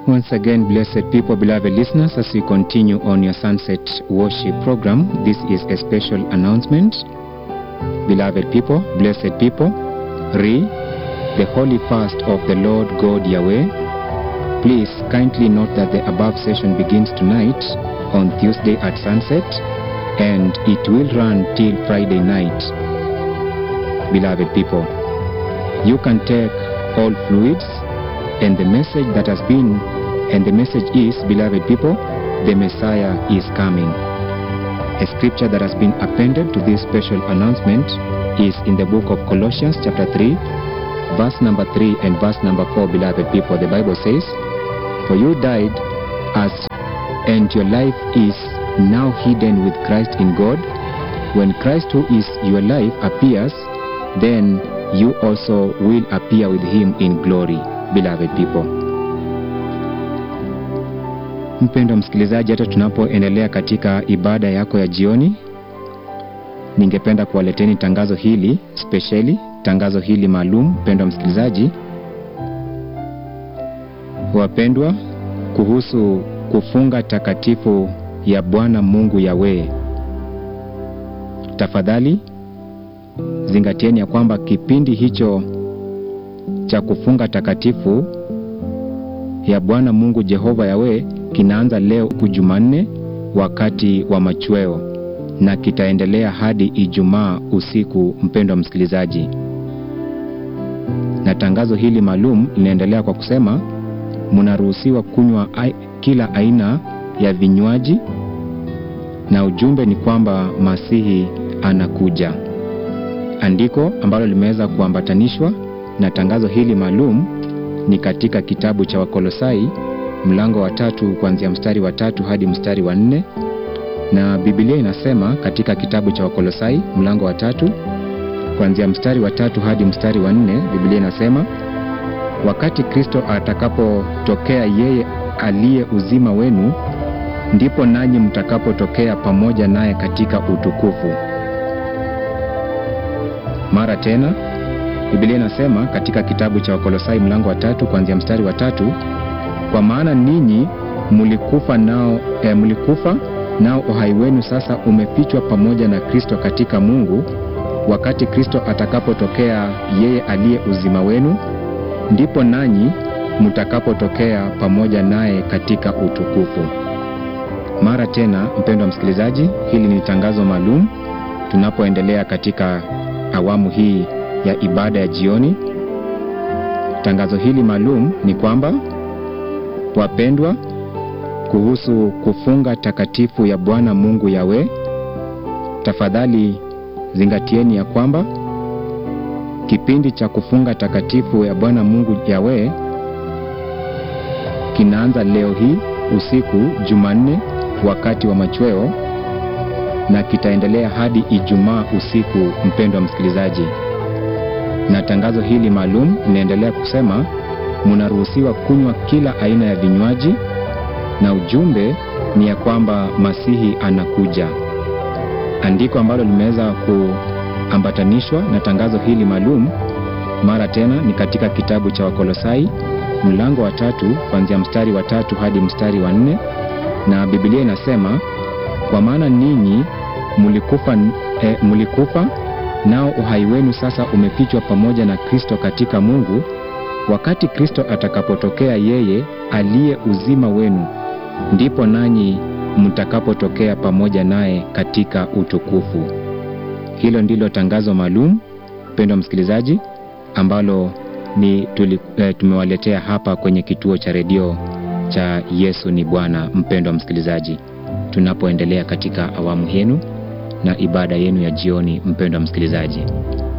Once again, blessed people, beloved listeners, as we continue on your sunset worship program, this is a special announcement. Beloved people, blessed people, re the holy fast of the Lord God Yahweh. Please kindly note that the above session begins tonight on Tuesday at sunset and it will run till Friday night. Beloved people, you can take all fluids and the message that has been and the message is beloved people the messiah is coming a scripture that has been appended to this special announcement is in the book of colossians chapter 3 verse number 3 and verse number 4 beloved people the bible says for you died as and your life is now hidden with christ in god when christ who is your life appears then you also will appear with him in glory beloved people mpendo msikilizaji hata tunapoendelea katika ibada yako ya jioni ningependa kuwaleteni tangazo hili spesheli tangazo hili maalum mpendo msikilizaji wapendwa kuhusu kufunga takatifu ya bwana mungu yawee tafadhali zingatieni ya kwamba kipindi hicho cha kufunga takatifu ya bwana mungu jehova yawe kinaanza leo ku jumanne wakati wa machweo na kitaendelea hadi ijumaa usiku mpendo wa msikilizaji na tangazo hili maalum linaendelea kwa kusema mnaruhusiwa kunywa ai, kila aina ya vinywaji na ujumbe ni kwamba masihi anakuja andiko ambalo limeweza kuambatanishwa na tangazo hili maalum ni katika kitabu cha wakolosai mlango wa tatu kuanzia mstari wa tatu hadi mstari wa nne na bibilia inasema katika kitabu cha wakolosai mlango wa tatu kuanzia mstari wa tatu hadi mstari wa nne bibilia inasema wakati kristo atakapotokea yeye aliye uzima wenu ndipo nanyi mtakapotokea pamoja naye katika utukufu mara tena bibilia inasema katika kitabu cha wakolosai mlango wa tatu kuanzia mstari wa tatu kwa maana ninyi mlikufa nao e, mlikufa nao uhai wenu sasa umefichwa pamoja na kristo katika mungu wakati kristo atakapotokea yeye aliye uzima wenu ndipo nanyi mtakapotokea pamoja naye katika utukufu mara tena mpendo wa msikilizaji hili ni tangazo maalum tunapoendelea katika awamu hii ya ibada ya jioni tangazo hili maalum ni kwamba wapendwa kuhusu kufunga takatifu ya bwana mungu yawe tafadhali zingatieni ya kwamba kipindi cha kufunga takatifu ya bwana mungu yawe kinaanza leo hii usiku jumanne wakati wa machweo na kitaendelea hadi ijumaa usiku mpendo wa msikilizaji na tangazo hili maalum linaendelea kusema mnaruhusiwa kunywa kila aina ya vinywaji na ujumbe ni ya kwamba masihi anakuja andiko ambalo limeweza kuambatanishwa na tangazo hili maalum mara tena ni katika kitabu cha wakolosai mlango wa tatu kuanzia mstari wa tatu hadi mstari wa nne na bibilia inasema kwa maana ninyi mlikufa, e, mlikufa nao uhai wenu sasa umefichwa pamoja na kristo katika mungu wakati kristo atakapotokea yeye aliye uzima wenu ndipo nanyi mtakapotokea pamoja naye katika utukufu hilo ndilo tangazo maalum mpendo msikilizaji ambalo ni tuli, e, tumewaletea hapa kwenye kituo cha redio cha yesu ni bwana mpendo wa msikilizaji tunapoendelea katika awamu yenu na ibada yenu ya jioni mpendo wa msikilizaji